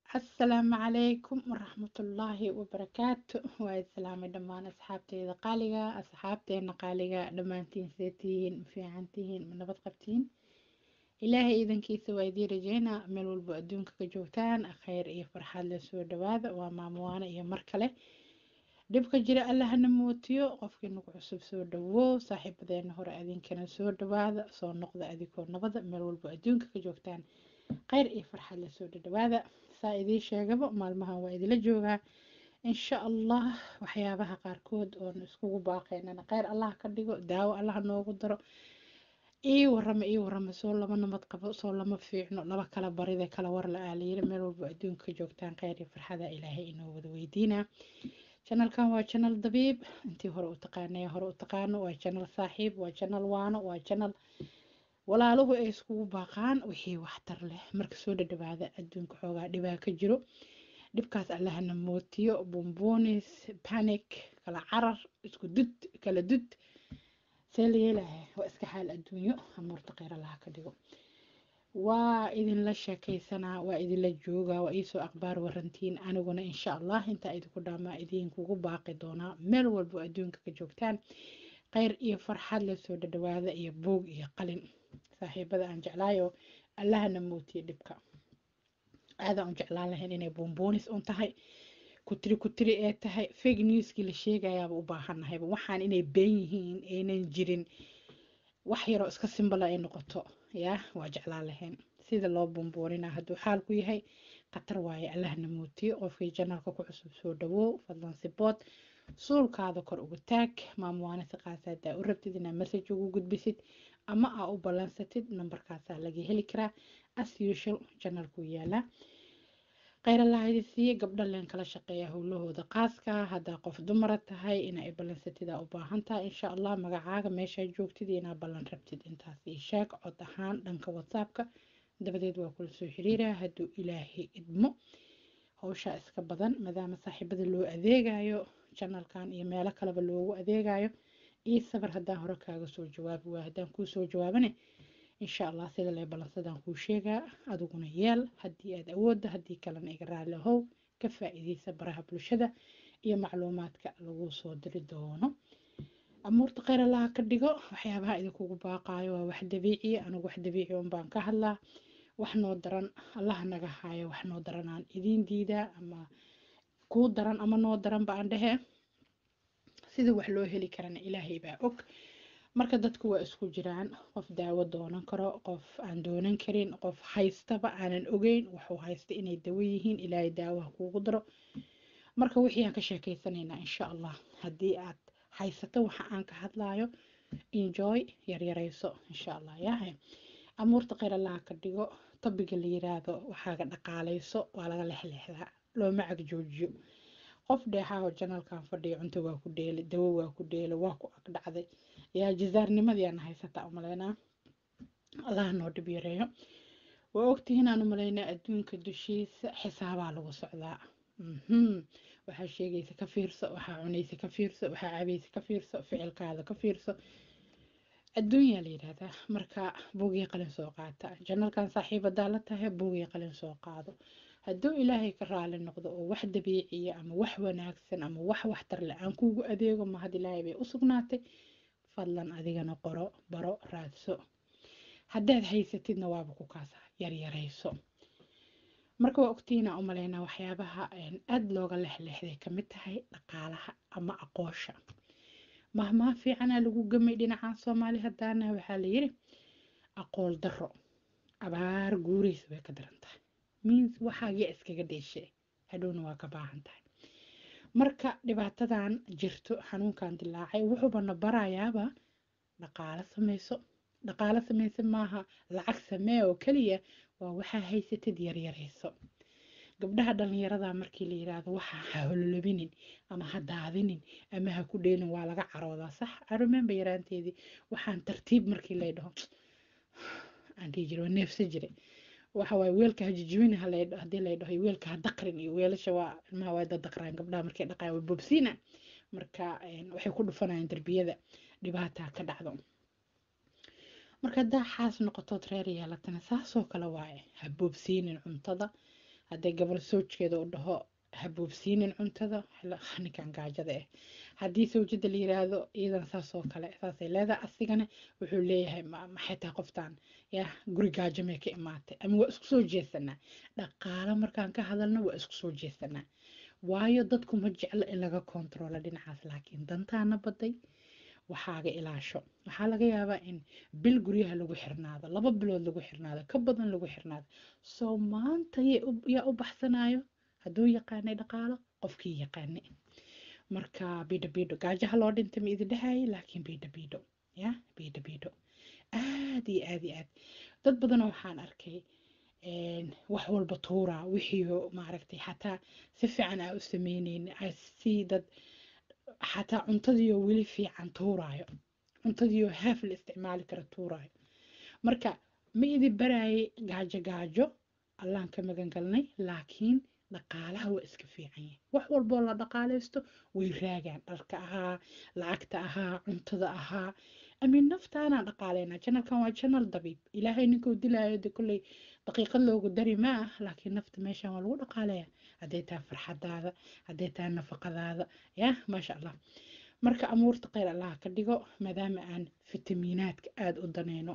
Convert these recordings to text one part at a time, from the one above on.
asalaamu calaykum waraxmatullaahi wabarakaatu waa islaamay dhammaan asxaabteyda qaaliga asxaabteena qaaliga dhammaantiin see tihiin ma fiican tihiin ma nabad qabtiin ilaahay iidankiisa waa idiin rajeynaa meel walbo adduunka ka joogtaan kheyr iyo farxad la soo dhawaada waa maamuwaane iyo mar kale dhibka jira allahna mootiyo qofkii nagu cusub soo dhawow saaxiibadeena hore adinkana soo dhawaada soo noqda adigoo nabada meel walbo adduunka ka joogtaan kheyr iyo farxad la soo dhawaada saa idiin sheegaba maalmahan waa idila joogaa insha allah waxyaabaha qaarkood oon iskugu baaqeynana kheyr allah ka dhigo daawo allah noogu daro ii warama ii warama soo lama nabad qabo soo lama fiicno laba kala barida kala war la aalayiri meel walba adduunka ka joogtaan kheyr iyo farxada ilaahay inoo wada weydiinaa janalkan waa janal dabiib intii hore u taqaanay hore u taqaano waa janal saaxiib waa janal waano waa janal walaaluhu ay iskugu baaqaan wixii waxtar leh marka soo dhadhawaada adduunka xoogaa dhibaa ka jiro dhibkaas allahna mootiyo bumbuunis panic kala carar isku dud kala dud see la yeelaha waa iska xaal adduunyo amuurta kheyr allaha ka dhigo waa idinla sheekaysanaa waa idinla joogaa waa iisoo aqbaar warantiin aniguna insha allah intaa idinku dhaamaa idinkugu baaqi doonaa meel walbo adduunka ka joogtaan kheyr iyo farxad lasoo dhadhawaada iyo buog iyo qalin saaxiibada aan jeclaayo allahna mootiye dhibka aadaan u jeclaan lahayn inay buunbuunis un tahay kutiri kutiri ee tahay fake newskii la sheegayaaba u baahannahayba waxaan inay been yihiin aynan jirin wax yaroo iska simbala ay noqoto yaa waa jeclaan lahayn sida loo buunbuunina hadduu xaalku yahay khatar waaye allahna mootiye qofkii janalka ku cusub soo dhawow fadlan sibood suulkaada kor ugu taag maamuwaane si qaasa hadaa u rabtid inaad message ugu gudbisid ama aa u ballansatid nambarkaasaa laga heli karaa as usual janalku yaalaa kheyrallaha siiye gabdha leen kala shaqeeya howlahooda qaaska haddaa qof dumara tahay inaa ballansatid aa u baahan tahay insha allah magacaaga meeshaa joogtid inaa ballan rabtid intaas ii sheeg cod ahaan dhanka whatsappka dabadeed waa kula soo xiriiraa hadduu ilaahay idmo howshaa iska badan maadaama saaxiibada loo adeegayo janalkan iyo meelo kaleba loogu adeegayo io sabar haddaan hore kaaga soo jawaabi waa haddaan kuu soo jawaabane insha allah sida lee ballansadaan kuu sheegaa adiguna yeel haddii aad awoodda haddii kalena iga raali ahow ka faa-iideysa baraha bulshada iyo macluumaadka lagu soo diri doono amuurta kheyr allaha ka dhigo waxyaabaha idinkugu baaqaayo waa wax dabiiciya anigu wax dabiici un baan ka hadlaa wax noo daran allah naga haayo wax noo daranaan idiin diidaa ama kuu daran ama noo daran baan dhehe sida wax loo heli karana ilaahay baa og marka dadku waa isku jiraan qof daawo doonan karo qof aan doonan karin qof haystaba aanan ogeyn waxuu haysta inay dawo yihiin ilaahay daawaha kuugu daro marka wixii aan ka sheekeysanaynaa insha allah haddii aad haysato waxa aan ka hadlayo enjoy yaryarayso insha allah yahay amuurta kheyr allaha ka dhigo tobiga la yiraahdo waxaaga dhaqaalayso waa laga lexleexdaa looma cag joojiyo qof dheexaaho janalkan fadhiya cunto waa ku dheeli dawo waa ku dheeli waa ku ag dhacday yaa jizaarnimadii aan haysataa umaleynaa allah noo dhib yareeyo waa ogtihiin aan umaleynaa adduunka dushiisa xisaabaa lagu socdaa waxaa sheegaysa ka fiirso waxaa cunaysa ka fiirso waxaa cabaysa ka fiirso ficilkaada ka fiirso adduunyaa la yidhaahdaa marka buugii qalin soo qaata janalkan saaxiibadaa la tahay buugii qalin soo qaado hadduu ilaahay ka raali noqdo oo wax dabiiciya ama wax wanaagsan ama wax waxtar le aan kuugu adeego mahad ilaahay bay u sugnaatay fadlan adigana qoro baro raadso haddaad haysatidna waaba ku kaasa yaryarayso marka waa ogtiina umaleynaa waxyaabaha aada looga lexleexday kamid tahay dhaqaalaha ama aqoosha mahmaha fiicanaa lagu gamay dhinacan soomaali haddaana waxaa layiri aqool daro abaar guuraysa way ka daran tahay means waxaagiya iskaga dheeshe hadhowna waa ka baahan tahay marka dhibaatadan jirto xanuunkan dilaacay wuxuubana barayaaba dhaqaalo sameyso dhaqaalo sameyso maaha lacag samee oo keliya waa waxaa haysatid yaryarayso gabdhaha dhalinyarada markii la yiraahdo waxa ha hololobinin ama ha daadinin ama ha ku dheelin waa laga caroodaa sax arumemba yaraanteedii waxaan tartiib markii lay dhaho aan dhihi jira waa neefsa jire waxa waaye weelka ha jijibin haddii lay dhaho weelka ha daqrin iyo weelasha waa ilmaha waa dadaqraan gabdhaha markay dhaqayan way bobsiina marka waxay ku dhufanayaan derbiyada dhibaataa ka dhacdo marka haddaa xaas noqotood reer yeelatana saasoo kale waaye ha boobsiinin cuntada hadday gabal soojkeeda u dhaho habuubsiinin cuntada ninkan gaajada ah haddii sawjada la yiraahdo iyadan saas oo kale saasay leedahay asigana wuxuu leeyahay maxay tahay qoftaan yaa guri gaajo mee ka imaatay ama waa isku soo jeesanaa dhaqaalo markaan ka hadalno waa isku soo jeesanaa waayo dadku ma jeclo in laga kontaroolo dhinacaas laakiin dantaana baday waxaaga ilaasho waxaa laga yaabaa in bil guryaha lagu xirnaado laba bilood lagu xirnaado ka badan lagu xirnaado soo maanta yaa u baxsanayo hadduu yaqaanay dhaqaalo qofkii yaqaanay marka bidho bidho gaajaha loo dhintay ma idin dhahayay laakiin bidho bidho ya bidho bidho aad iyo aad iyo aad dad badanoo waxaan arkay wax walba tuuraa wixii maaragtay xataa si fiican aa u sameyneyni si dad xataa cuntadiioo weli fiican tuuraayo cuntadiioo haaf la isticmaali kara tuuraayo marka ma idin baraayay gaajo gaajo allaan ka magan galnay laakiin dhaqaalaha waa iska fiican yahay wax walboo la dhaqaalaysto way raagaan dharka ahaa lacagta ahaa cuntada ahaa amiin naftaanaan dhaqaalaynaa janalkan waa janal dabiib ilaahay ninkuu dilaayo de kolley daqiiqad loogu dari ma ah laakiin nafta meeshan waa lagu dhaqaalaya hadday tahay farxadaada hadday tahay nafaqadaada ya maasha allah marka amuurta kheyr allaha ka dhigo maadaama aan fitamiinaadka aada u danayno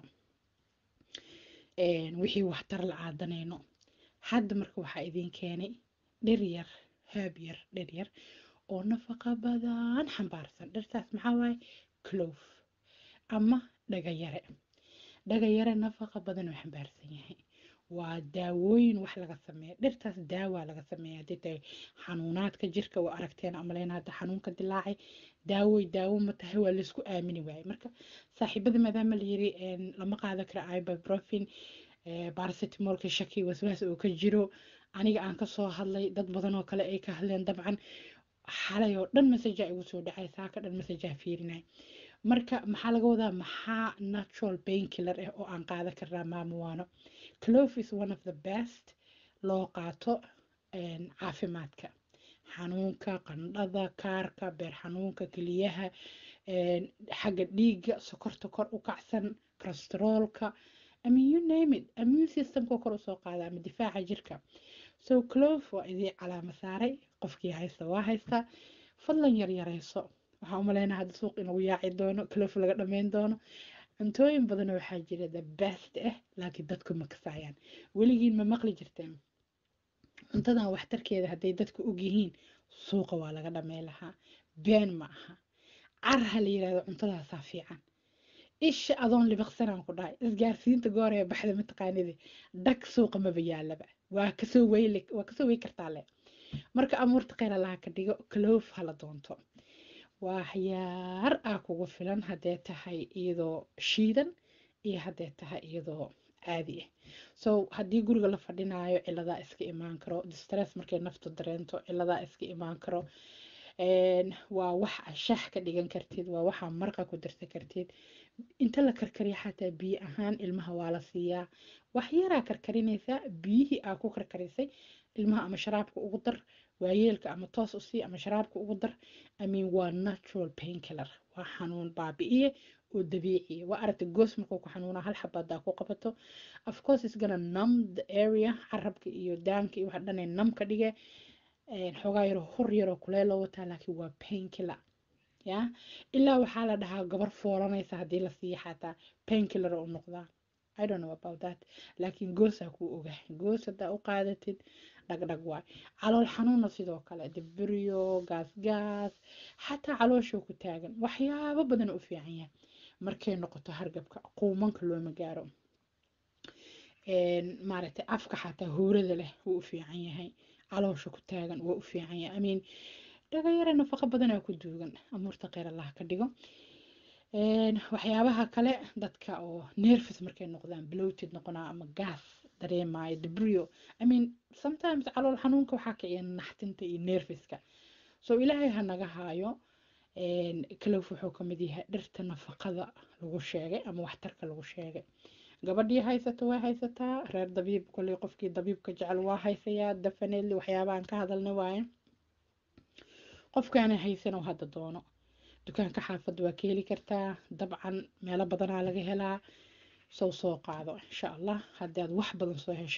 wixii waxtar la aadanayno hadda marka waxaa idiin keenay dhir yar haab yar dhir yar oo nafaqa badan xambaarsan dhirtaas maxaa waaye clove ama dhagayare dhagayare nafaqa badan oo xambaarsan yahay waa daawooyin wax laga sameeya dhirtaas daawaa laga sameeya haddii tahay xanuunaadka jirka waa aragteen amaleen hadda xanuunka dilaacay daawoy daawo ma tahay waa laysku aamini waayey marka saaxiibada maadaama la yiri lama qaadan karo ibuprofen baracetamolka shaki waswaas oo ka jiro aniga aan kasoo hadlay dad badan oo kale ay ka hadleen dabcan xalay oo dhan masajaa igu soo dhacay saaka dhan masajaa fiirinay marka maxaa laga wadaa maxaa natural pain killer ah oo aan qaadan karnaa maamuwaano clove is one of the best loo qaato caafimaadka xanuunka qandhada kaarka beer xanuunka keliyaha xagga dhiigga sokorta kor u kacsan kolesteroolka I mean you name it immune systemka kor usoo qaada ama difaaca jirka so clove waa idii calaama saaray qofkii haysta waa haystaa fadlan yar yareyso waxaa umaleynaa hadda suuq inagu yaaci doono clove laga dhameyn doono cuntooyin badan waxaa jira the best ah laakiin dadku ma kasaayaan weligiin ma maqli jirteen cuntadan waxtarkeeda hadday dadku ogyihiin suuqa waa laga dhamey lahaa been ma aha carha la yirahdo cuntadaasaa fiican isha adoon libiqsanaan ku dhahay isgaarsiinta goor ee baxda mataqaanidi dhag suuqa maba yaalaba waa kasoo weyli waa kasoo wey kartaa le marka amuurta kheyr allaha ka dhigo clove hala doonto waa waxyaar ah kugu filan haddee tahay iyadoo shiidan iyo haddee tahay iyadoo caadi ah so haddii guriga la fadhinaayo ciladaa iska imaan karo distress markay naftu dareento ciladaa iska imaan karo waa wax shax ka dhigan kartid waa waxaa marqa ku darsan kartid inta la karkariya xataa biyo ahaan ilmaha waa la siiyaa wax yaraa karkarinaysaa biyihii aa ku karkarisay ilmaha ama sharaabka ugu dar waayeelka ama toos u sii ama sharaabka ugu dar amin waa natural painkiller waa xanuun baabi'iye oo dabiiciya waa aragta goos markuu ku xanuunaa hal xabaadaa ku qabato of course is gonna numb the area carabka iyo daanka iyo waxa dhanay numb ka dhige xoogaa yaroo hur yaroo kuleel loo wataa laakiin waa painkiller ya ilaa waxaa la dhahaa gabar foolanaysa haddii la siiya xataa painkiller u noqdaa I don't know about that laakiin goosaa kuu ogaa goos haddaa u qaadatid dhagdhag waay calool xanuunna sidoo kale dibiryo gaas gaas xataa calooshoo ku taagan waxyaabo badan u fiican yahay markay noqoto hargabka quumanka looma gaaro maaragtay afka xataa huurada leh wuu u fiican yahay caloosha ku taagan waa u fiican yahay I mean dhagayare nafaqo badanaa ku duugan amuurta kheyr allah ka dhigo waxyaabaha kale dadka oo nervous markay noqdaan bloated noqonaa ama gas dareemaayo dibrio I mean sometimes calool xanuunka waxaa kiciya naxtinta iyo nervouska so ilaahay ha naga haayo clove wuxuu ka mid yahay dhirta nafaqada lagu sheegay ama waxtarka lagu sheegay gabadhii haysato waa haysataa reer dabiib kolley qofkii dabiibka jecel waa haysayaa definitely waxyaabahan ka hadalna waaye qofkaana haysan oo hadda doono dukaanka xaafadda waa ka heli kartaa dabcan meelo badanaa laga helaa sow soo qaado insha allah haddii aad wax badan soo heshane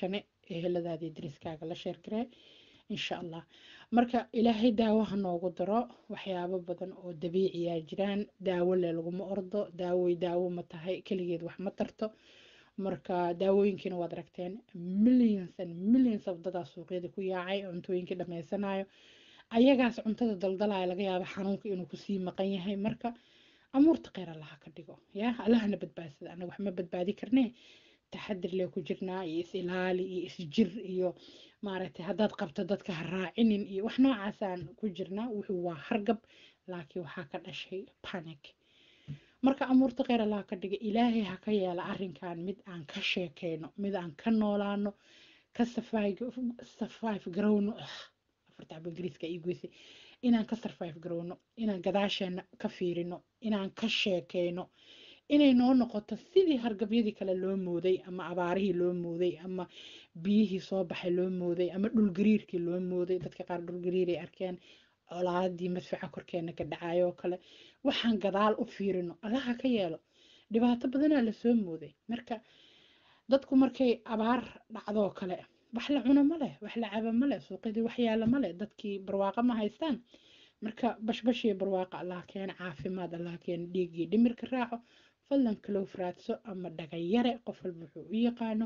eheladaadii dariskaaga la sheergaree insha allah marka ilaahay daawo ha noogu daro waxyaabo badan oo dabiiciyaa jiraan daawo le laguma ordo daawey daawo ma tahay keligeed wax ma tarto marka daawooyinkiina waad aragteen millions and millions of dadaa suuqyada ku yaacay cuntooyinkii dhammaysanayo ayagaas cuntada daldalaya laga yaaba xanuunka inuu kusii maqan yahay marka amuurta kheyr allaha ka dhigo ya allahana badbaadsada anaga wax ma badbaadi karnee taxadir lee ku jirnaa iyo is ilaali iyo isjir iyo maaragtay haddaad qabto dadka ha raacinin iyo wax noocaasaan ku jirnaa wuxuu waa hargab laakiin waxaa ka dhashay panic marka amuurta kheyr allaha ka dhiga ilaahay ha ka yeela arrinkan mid aan ka sheekeyno mid aan ka noolaano ka survive garowno afarta cabo ingiriiska ii goysay inaan ka survive garowno inaan gadaasheena ka fiirino inaan ka sheekeyno inay noo noqoto sidii hargabyadii kale loo mooday ama abaarihii loo mooday ama biyihii soo baxay loo mooday ama dhulgariirkii loo mooday dadka qaar dhulgariiray arkeen colaadii madfaca korkeena ka dhacayo oo kale waxaan gadaal u fiirino allaha ka yeelo dhibaato badanaa lasoo mooday marka dadku markay abaar dhacdoo kale wax la cuno ma leh wax la cabo ma leh suuqyadii wax yaala ma leh dadkii barwaaqo ma haystaan marka bashbashii barwaaqa allah keena caafimaad allah keena dhiiggii dhimirka raaco fadlan kalow raadso ama dhagayare qof walba wuxuu u yaqaano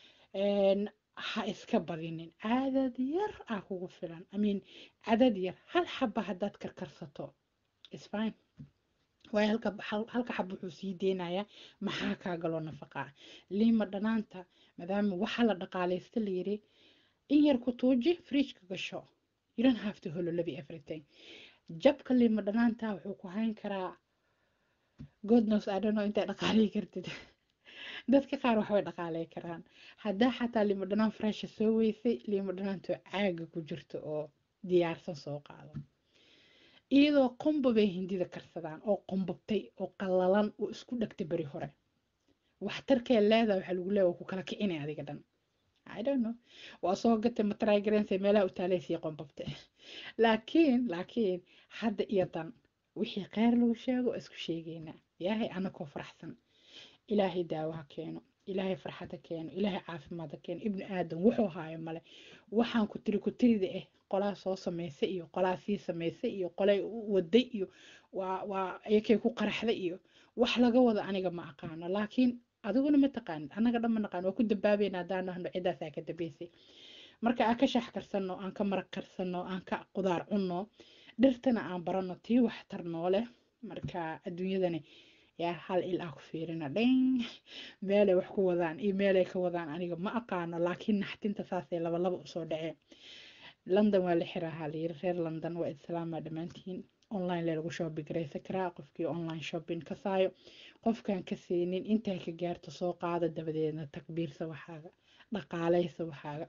ha iska badinin cadad yar ah kugu filan amiin cadad yar hal xaba haddaad karkarsato isfine waayo halka halka xab wuxuu sii deynayaa maxaa kaa galoo nafaqaa liima dhanaanta maadaama waxaa la dhaqaalaysta la yiri in yar ku tuuji fridgeka gasho you don't have to hololabi everything jabka liima dhanaanta wuxuu ku hayn karaa god knows i don't know intay dhaqaalay kartid dadka qaar waxbay dhaqaalay karaan haddaa xataa liimo dhanaan fresha soo weysay liimo dhanaanto caaga ku jirto oo diyaarsan soo qaado iyadoo qumba bay hindida karsadaan oo qumbabtay oo qallalan oo isku dhegtay beri hore waxtarkee leedaa waxaa lagu leeya waa ku kala kicinay adiga dhan i don't know waa soo gatay matraygarense meelaha u taalaysii qumbabte laakiin laakiin hadda iyo dan wixii kheyr lagu sheego isku sheegeynaa ilaahay anakoo faraxsan ilaahay daawo ha keeno ilaahay farxad ha keeno ilaahay caafimaad ha keeno ibnu aadan wuxuu haayo male waxaan ku tiri ku tirida ah qolaa soo samaysa iyo qolaa sii samaysa iyo qolay waday iyo waa waa ayakay ku qaraxda iyo wax laga wada aniga ma aqaano laakiin adiguna ma taqaanid annaga dhan ma naqaan waa ku dambaabayna haddaan nahno ciddaasaa ka dambaysay marka aan ka shax karsanno aan ka maraq karsanno aan ka qudaar cunno dhirtana aan baranno tii waxtar nooleh marka adduunyadani yaa hal il ah ku fiirina dhin meelay wax ku wadaan iyo meelay ka wadaan aniga ma aqaano laakiin naxtinta saasay laba laba usoo dhaceen london waa la xiraahaa layiri reer london waa islaamaa dhammaantiin online lee lagu shopping garaysan karaa qofkii online shopping ka saayo qofkaan ka siinin intay ka gaarto soo qaada dabadeedna takbiirsa waxaaga dhaqaalaysa waxaaga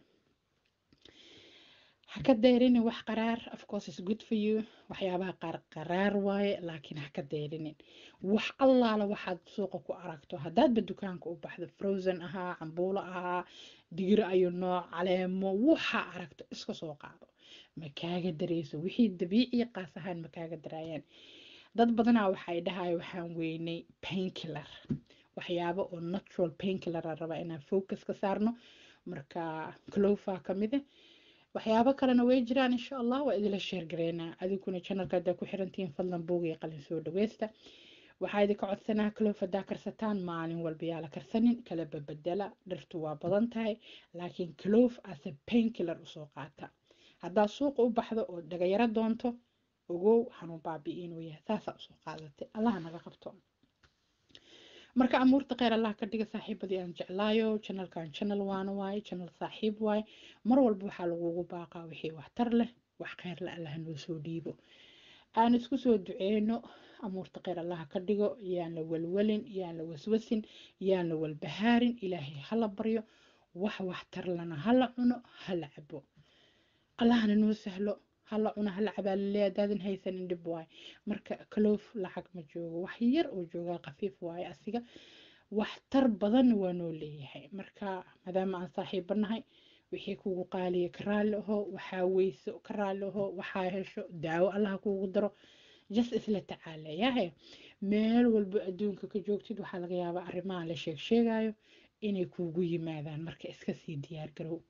ha ka deerinin wax qaraar of course is good for you waxyaabaha qaar qaraar waaye laakiin ha ka deerinin wax allaala waxaad suuqa ku aragto haddaadba dukaanka u baxdo frozen ahaa cambuulo ahaa digir ayu nooc caleemo waxaa aragto iska soo qaado ma kaaga dareyso wixii dabiiciya qaas ahaan ma kaaga daraayaan dad badanaa waxay dhahay waxaan weynay painkiller waxyaabo oo natural painkiller a raba inaan focus ka saarno marka clofa ka mid ah waxyaabo kalena way jiraan insha allah waa idila sheergareynaa adiguna janalka haddaa ku xirantihiin fadlan buug iyo qalin soo dhaweysta waxaa idinka codsanaa cloof haddaa karsataan maalin walba yaa la karsanin kala babedela dhirtu waa badan tahay laakiin cloof ase painkiller usoo qaata haddaa suuqa u baxdo oo dhagayaro doonto ogow xanuun baabi inuu yahay saasaa usoo qaadatay allaha naga qabto marka amuurta kheyr allah ka dhiga saaxiibadii aan jeclaayo janalkan janal waana waaye janal saaxiib waaye mar walba waxaa lagugu baaqaa wixii waxtar leh wax kheyr le allah noo soo dhiibo aan isku soo duceyno amuurta kheyr allaha ka dhigo yaan la walwalin yaan la waswasin yaan la walbahaarin ilaahay hala baryo wax waxtar lana hala cuno hala cabo allahna noo sahlo hala cuno hala cabaalile hadaadan haysanin dhib waaye marka kaloof lacag ma joogo wax yar oo joogaa khafiif waaye asiga waxtar badanna waa noo leeyahay marka maadaama aan saaxiiba nahay wixii kugu qaaliya ka raalli aho waxaa weyso ka raalli aho waxaa hesho daawo allaha kuugu daro jas isla tacaalayahe meel walba adduunka ka joogtid waxaa laga yaabaa arrimaha la sheeg sheegayo inay kuugu yimaadaan marka iska sii diyaar garow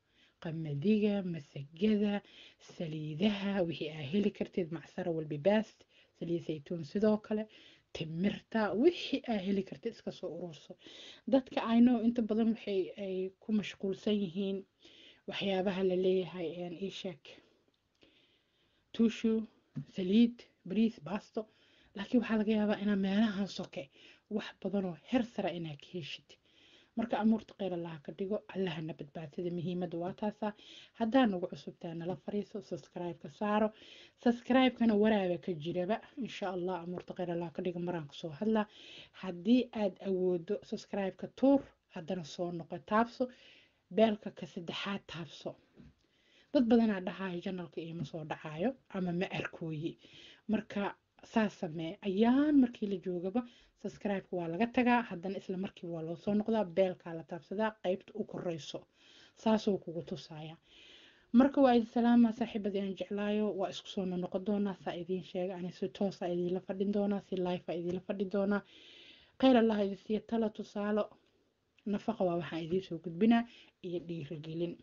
qamadiga masagada saliidaha wixii aa heli kartid macsaro walbibaast saliid saytuun sidoo kale timirta wixii aa heli kartid iska soo ururso dadka ayno inta badan waxay ay ku mashquulsan yihiin waxyaabaha la leeyahay isheeg tuushu saliid bariis baasto laakiin waxaa laga yaabaa inaa meelahan soke wax badanoo her sara inaa ka heshid marka amuurta kheyr allaha ka dhigo allahana badbaadsada muhiimadda waa taasaa haddaa nagu cusubtaa nala fariiso subscribe-ka saaro subscribe-kana waraaba ka jiraba insha allah amuurta kheyr allaha ka dhigo maraan kusoo hadlaa haddii aad awoodo subscribe-ka tuur haddana soo noqo taabso beelka ka saddexaad taabso dad badanaa dhahayo janalka iima soo dhacayo ama ma arkooye marka saas samee ayaan markii la joogaba subscribe-ka waa laga tagaa haddana isla markii waa loo soo noqdaa beelkaa la taabsadaa qeybta u koreyso saasoo kugu tusaya marka waa idin salaamaa saaxiibadii aan jeclaayo waa isku soo noqon doonaa saa idiin sheega ani si toosa idiinla fadhin doonaa si life a idiinla fadhi doonaa kheyr allah idin siiya tala tusaalo nafaqa waa waxaan idiin soo gudbinaa iyo dhiirigelin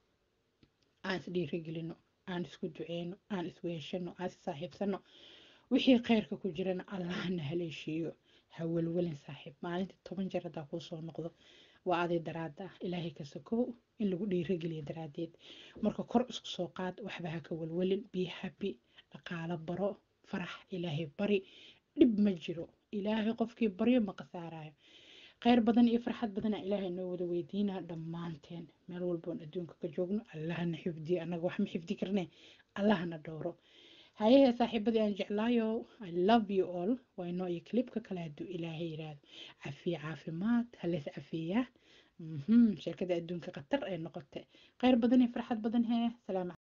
aan is dhiirigelino aan isku duceyno aan isweeshano aan is saaxiibsano wixii kheyrka ku jirana allahna haleeshiiyo ha welwelin saaxiib maalintii toban jeer haddaa kuu soo noqdo waa aday daraada ah ilaahay ka sokow in lagu dhiirigeliyo daraadeed marka kor isku soo qaad waxba ha ka welwelin bii habi dhaqaalo baro farax ilaahay bari dhib ma jiro ilaahay qofkii baryo ma qasaarayo kheyr badan iyo farxad badana ilaahay noo wada weydiinaa dhammaanteen meel walboon adduunka ka joogno allahna xifdiyo annaga wax ma xifdi karne allahna dhowro hayahe saaxiibadii aan jeclaayo i love you all waa inoo iyo clipka kale hadduu ilaahay yiraahdo cafiye caafimaad halees cafiyaa sheekada adduunka khatar ay noqotay kheyr badan iyo farxad badan hee salaam